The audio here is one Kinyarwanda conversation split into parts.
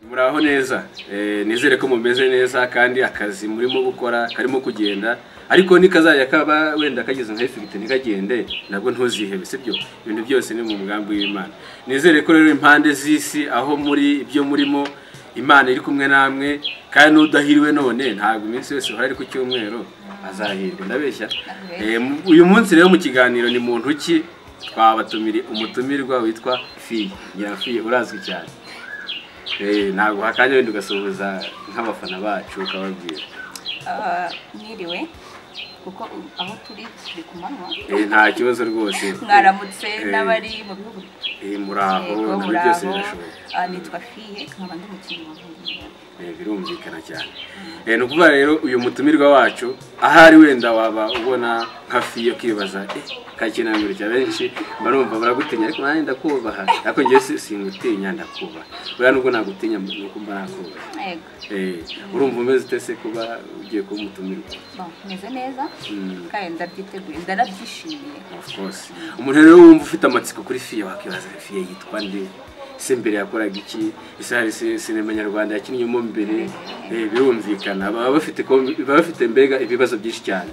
muraho neza nizere ko mumeze neza kandi akazi murimo gukora karimo kugenda ariko nikazajya kaba wenda kageze nka efigite ntikagende nabwo ntuzihebe sibyo ibintu byose ni mu mugambi w'imana nizere ko rero impande z'isi aho muri ibyo murimo imana iri kumwe namwe kandi n'udahiriwe none ntabwo iminsi yose uhari ku cyumweru azahirwa ndabeshya Eh, mu- uyu munsi rero mu kiganiro ni muntu ki twabatumiri umutumirwa witwa fiye nyirafiye urazwi cyane Eh, ntabwo hakanya wenda ugasuhuza nk'abafana bacu ukababwira Ah, mwiriwe kuko aho turi turi ku manywa Eh, nta kibazo rwose mwaramutse Eh, n'abari mu bihugu eh, muraho Yego, nabyo muraho. byose birashoboka Ah, nitwa fiye nkaba ndi umukinnyi wa volleyball Eh, birumvikana cyane Eh, ni ukuvuga rero uyu mutumirwa wacu ahari wenda waba ubona nka fiyo ukibaza eh, kakinangurira benshi mba numva baragutinya ariko nanjye ndakubaha ariko njyewe si- singutinya ndakubaha buriya nubwo nagutinya ni uko mba nakubaha yego Eh, urumva umeze ute se kuba ugiye kuba umutumirwa Bon, meze neza Mm. kandi ndabyiteguye ndanabyishimiye Of course. umuntu rero wumva ufite amatsiko kuri fiye wakibaza fiye yitwa nde ese mbere yakoraga iki ese hari se- sinema nyarwanda yakinnyemo mbere Eh, birumvikana baba bafite kom- baba bafite mbega ibibazo byinshi cyane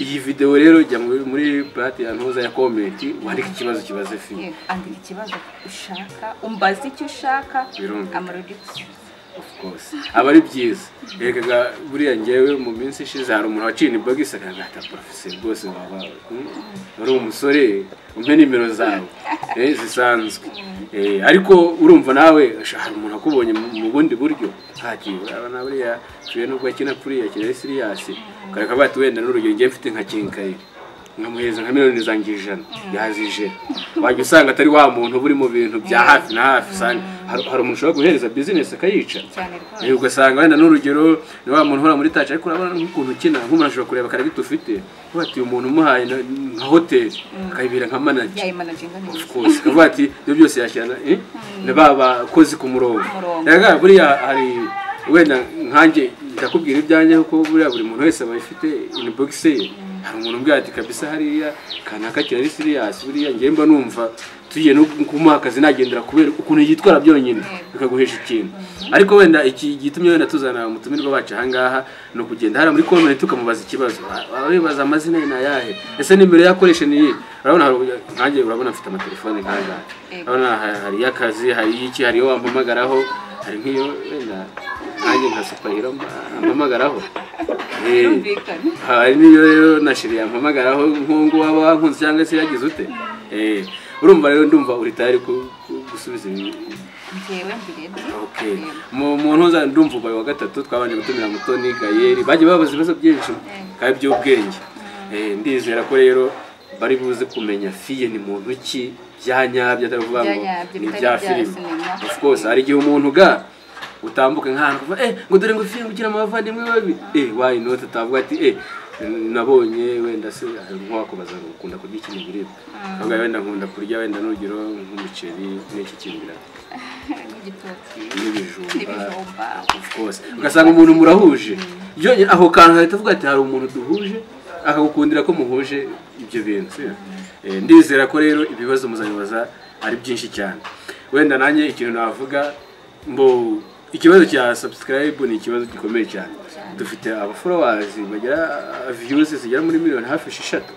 iyi videwo rero jya muri muri plate ya ntuza ya komenti wandike ikibazo kibaze fiye Yego, andika ikibazo ushaka umbaze icyo ushaka Birumvikana. amarodi gusubiza Of course. aba ari byiza rekaga buriya ngewe mu minsi ishize hari umuntu waciye inibogisi akagaragara porofesiyo rwose waba mm, wari umusore umpe nimero zawe eh, zisanzwe Eh, ariko urumva nawe sha, hari umuntu akubonye mu mu bundi buryo ntaki uraba na buriya tuye nubwo akina kuriya akina ari siriyasi ukareka bati wenda n'urugero ngewe mfite nka kinkayire nkamuhereza nka miliyoni zanjye ijana yazije wajya usanga atari wa muntu uba uri mu bintu bya hafi na hafi usanga hari hari umuntu ushobora guhereza bizinesi akayica cyane rwose Eh, ugasanga wenda n'urugero ni wa muntu uhora muri taci ariko urabona nk'ukuntu ukina nk'umuntu ashobora kureba akaragita ufite uvuga ati uyu muntu umuhaye na- nka hoteli akayibera nka manager yayimanaginga neza rwose akavuga ati ibyo byose yashyirana eh, na ba bakozi ku murongo Umurongo. rega buriya hari wenda nkanjye ndakubwira ibyanjye kuko buriya buri muntu wese aba afite inbox ye hari umuntu umbwira ati kabisa hariya kanaka kirari siriyasi buriya njyewe mba numva tugiye no kumuha akazi nagendera kubera ukuntu yitwara byonyine bikaguhesha ikintu ariko wenda iki gitumye wenda tuzana umutumirwa wacu ahangaha ni ukugenda hariya muri komenti ukamubaza ikibazo wibaza amazina ye ni ayahe ese nimero yakoresha ni iyihe urabona hari- nkanjye urabona mfite amatelefone nk'ayahe Yego. urabona ha- hari iy'akazi hari iy'iki hari iyo wampamagaraho hari nk'iyo wenda nkanjye nka supahiro mpamagaraho Eh, birumvikana hari n'iyo rero na shiri yampamagaraho nk'ubu waba wankunze cyangwa se yagize ute Eh, urumva rero ndumva uri tayari ku- ku- gusubiza ibi njyewe mbirebye Okay. mu mu ntuza ndumva ubaye wa gatatu twabanje gutumira mutoni gayeri bagiye babaza ibibazo byinshi kandi by'ubwenge Eh, ndizera ko rero bari buze kumenya fiye ni muntu ki byanyabyo atari ukuvuga ngo Byanyabyo, ni bitari bya bya filime sinema. of course hari igihe umuntu ga utambuka nk'ahantu kuva eh ngo dore ngo fiye ugira amavandimwe babi eh why not atavuga ati eh nabonye wenda se nk'uwakubaza ngo ukunda kurya ikintu biribwa ahubwo wenda nkunda kurya wenda n'urugero nk'umuceri n'iki kintu birarya n'igitoki n'ibijumba n'ibijumba of course ugasanga umuntu murahuje byonyine aho kantu hahita avuga ati hari umuntu duhuje akagukundira ko muhuje ibyo bintu si? Eh, ndizera ko rero ibibazo muzabibaza ari byinshi cyane wenda nanjye ikintu navuga mbo ikibazo cya subscribe ni ikibazo gikomeye cyane dufite abaforowazi bagira views zigera muri miliyoni hafi esheshatu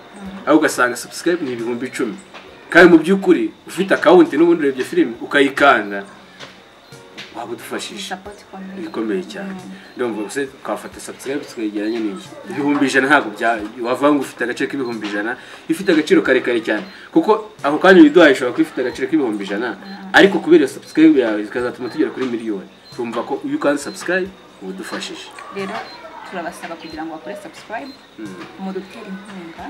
aho ugasanga subscribe ni ibihumbi icumi kandi mu by'ukuri ufite akawunti n'ubundi urebye filime ukayikanda waba udufashije isapoti ikomeye bikomeye cyane ndumva gusa twafata subscribe tukayegeranya n'inzu ibihumbi ijana ntabwo bya wavanga ngo ufite agaciro k'ibihumbi ijana ifite agaciro karekare cyane kuko ako kanya ibiduhaye ishobora kuba ifite agaciro k'ibihumbi ijana ariko kubera iyo subscribe yawe ikazatuma tugera kuri miliyoni urumva ko iyo ukanze subscribe uba udufashije rero turabasaba kugira ngo bakore subscribe mudutere inkunga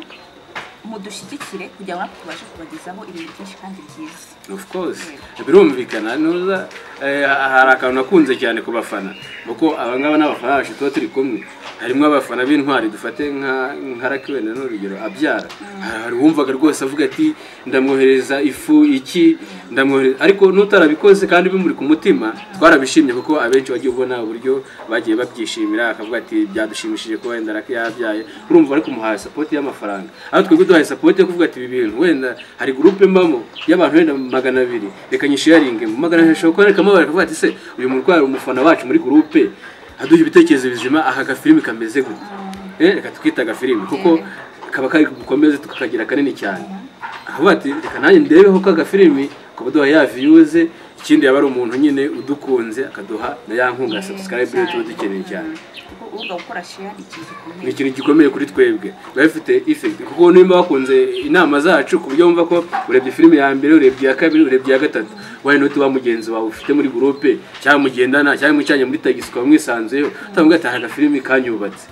mudushyigikire kugira ngo natwe tubashe kubagezaho ibintu byinshi kandi byiza of course birumvikana nuza eh, hari akantu nakunze cyane ku bafana kuko abangaba n'abafana bacu tuba turi kumwe harimo abafana b'intwari dufate nka nka raki wenda ni urugero abyara hari uwumvaga rwose avuga ati ndamwohereza ifu iki ndamwohereza ariko n'utarabikoze kandi bimuri ku mutima twarabishimye kuko abenshi wagiye ubona uburyo bagiye babyishimira akavuga ati byadushimishije ko wenda raki yabyaye urumva bari kumuhaye sapoti y'amafaranga aho twebwe duhaye sapoti yo kuvuga ati ibi bintu wenda hari gurupe mbamo y'abantu wenda magana abiri reka nyishiyaringe mu magana abiri ashobora kuboneka amabara akavuga ati se uyu murwayi ari umufana wacu muri gurupe aduha ibitekerezo bizima aha gafilimi kameze gutya Eh, reka tukita agafilimi kuko kaba kari gukomeze tukakagira kanini cyane aho ati reka nanjye ndebeho ko agafilimi kubaduha ya viyuze ikindi yaba ari umuntu nyine udukunze akaduha na ya nkunga ya subscribe yo tuba dukeneye cyane kuko ubuga gukora sheya ni ikintu ni gikomeye ikintu gikomeye kuri twebwe biba bifite effect kuko nimba wakunze inama zacu ku buryo wumva ko urebye filime ya mbere urebye iya kabiri urebye iya gatatu wenda n'uti wa mugenzi wawe ufite muri gurupe cyangwa mugendana cyangwa mucyanya muri tagisi ukaba mwisanzuyeho utavuga ati aha agafilimi kanyubatse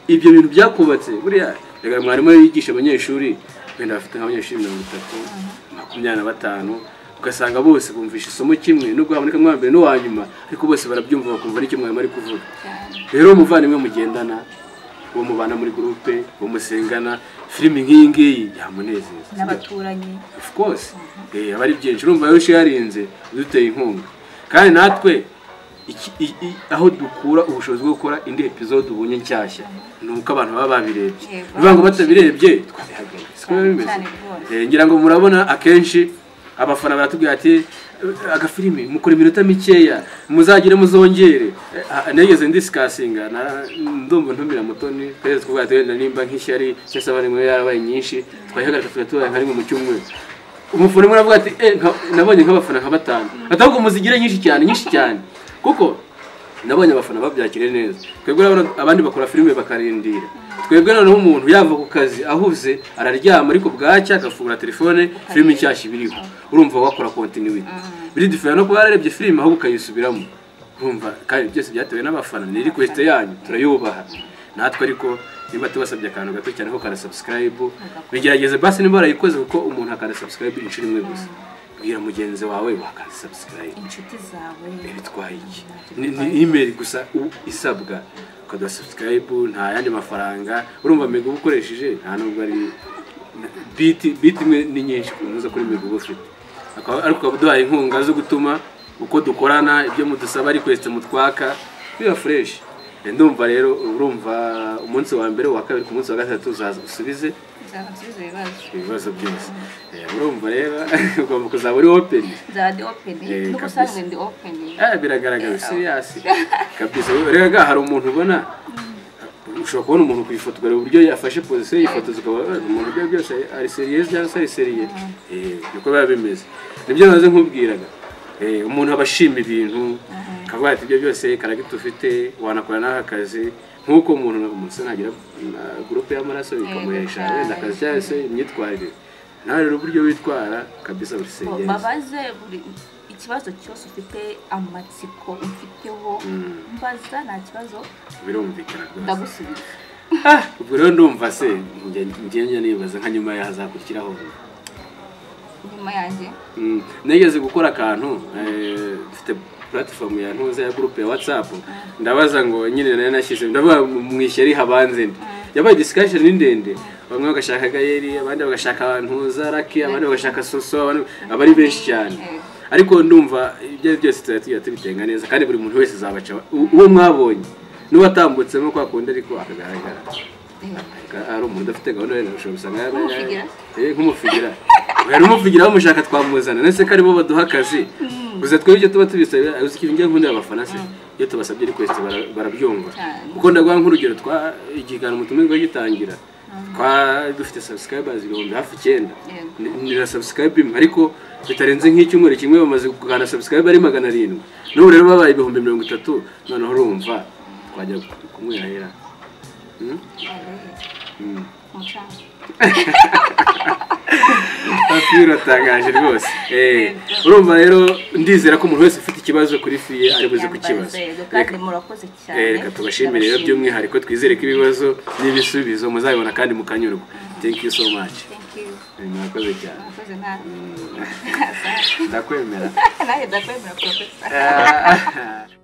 ibyo bintu byakubatse buriya reka mwarimu iyo yigisha abanyeshuri wenda bafite nk'abanyeshuri mirongo itatu makumyabiri na batanu ugasanga bose bumvisha isomo kimwe nubwo habonekamo uwa mbere n'uwa nyuma ariko bose barabyumva bakumva n'icyo mwarimu ari kuvuga rero umuvandimwe mugendana uwo mubana muri gurupe uwo musengana filimi nk'iyi ngiyi yamunezeza n'abaturanyi of course eh, aba ari byinshi urumva yose yarinze duteye inkunga kandi natwe iki- i- i- aho dukura ubushobozi bwo gukora indi episode ubonye nshyashya ni uko abantu baba babirebye Yego. niba ngo batabirebye twabihagaritse siko biba Cyane bimeze rwose. Eh, ngira ngo murabona akenshi abafana baratubwira ati "Eh, agafilimi mukora iminota mikeya muzagire muzongere Eh, ah, nigeze ndisikasinga na- ndumva ntumira mutoni twese tuvuga ati wenda nimba nk'ishyari cyangwa se abarimu yarabaye nyinshi twayihagarika tugatubara nka rimwe mu cyumweru umuforomo aravuga ati eh nka- nabonye nk'abafana nka batanu atavuga muzigire nyinshi cyane nyinshi cyane kuko nabonye abafana babyakire neza twebwe urabona abandi bakora filime bakarindira twebwe noneho umuntu yava ku kazi ahuze araryama ariko bwacya agafungura telefone filime nshyashya ibiriho urumva wakora kontinuwiti biridifera no kuba yararebye filime ahubwo ukayisubiramo urumva kandi byose byatewe n'abafana ni request yanyu turayubaha natwe ariko niba tubasabye akantu gato cyane ko kara subscribe bigerageze basi niba barayikoze kuko umuntu akara subscribe inshuro imwe gusa bwira mugenzi wawe wakara subscribe inshuti zawe bitwaye iki Ni- ni email gusa u- isabwa ukaduha subscribe nta yandi mafaranga urumva mega uba ukoresheje nta nubwo ari biti biti imwe ni nyinshi kunoza kuri mega uba ufite Akaba- ariko ukaba uduhaye inkunga zo gutuma uko dukorana ibyo mudusaba request mutwaka biba fresh Eh, ndumva rero urumva umunsi wa mbere uwa kabiri ku munsi wa gatatu uzaza usubize nzaba nsubiza ibibazo ibibazo byose Eh, urumva rero ugomba kuzaba uri open nzaba ndi openi Eh, n'uko kabisa. usanzwe ndi openi Eh, biragaragara siriyasi kabisa rero ga hari umuntu ubona ushobora kubona umuntu ku ifoto ukareba uburyo yafashe pozisiyo yifotoza ukaba eh, umuntu ibyo byose ari seriyeuse cyangwa se ari seriye Eh, niko biba bimeze nibyo naze nkubwiraga Eh, umuntu aba ashima ibintu akavuga ati ibyo byose karagita ufite wanakora n'aka kazi nk'uko umuntu umuntu se nagira uh, gurupe y'amaraso bikamuhesha cyane. wenda akazi cyangwa se imyitwarire nawe rero uburyo witwara kabisa uri Ngo seriyeuse babaze buri ikibazo cyose ufite amatsiko ufiteho mbaza nta kibazo birumvikana rwose ndagusubiza ubwo rero ndumva se njye njye nibaza nka nyuma yahazakurikiraho nyuma yanjye Mm, nigeze gukora akantu eh, dufite puratifomu ya ntuza ya gurupe ya watsapu ndabaza ngo nyine nayo nashyize ndavuga mu mu ishyari habanze ndi yabaye disikasheni ndende bamwe bagashaka gayeri abandi bagashaka ntuza raki abandi bagashaka soso abandi aba ari benshi cyane ariko ndumva ibyo ari byo byose tuba tugiye tubitenga neza kandi buri muntu wese azabaca u- uwo mwabonye n'uwatambutsemo kwa kundi ariko akagaragara Eh, Ka- ari umuntu udafite gahunda wenda ushobora gusanga yaba- Nk'umufigira? Eh, nk'umufigira yari umufigira bamushaka twamuzana nese ko aribo baduha akazi gusa twebwe icyo tuba tubisabira uzi ikintu njya nkunda abafana se iyo tubasabye request bara- barabyumva Cyane. kuko ndaguha nk'urugero twa ikiganiro mutumirwa gitangira twa dufite subscribers ibihumbi hafi icyenda Yego. Ni- ni na subscribe imwe ariko bitarenze nk'icyumweru kimwe bamaze kugana subscribe ari magana arindwi n'ubu rero babaye ibihumbi mirongo itatu noneho urumva twajya kumwihahira Hmm? Hmm. umucanga Hafi uratangaje rwose Eh, urumva rero ndizera ko umuntu wese ufite ikibazo kuri fiye ari buze kukibaza Yambaye yego, kandi Reka- murakoze cyane eh, reka tubashimire rero by'umwihariko twizere ko ibibazo n'ibisubizo muzabibona kandi mukanyurwa thank you so much Thank you. Eh, murakoze cyane murakoze nawe ndakwemera nanjye ndakwemera porofesa Ah.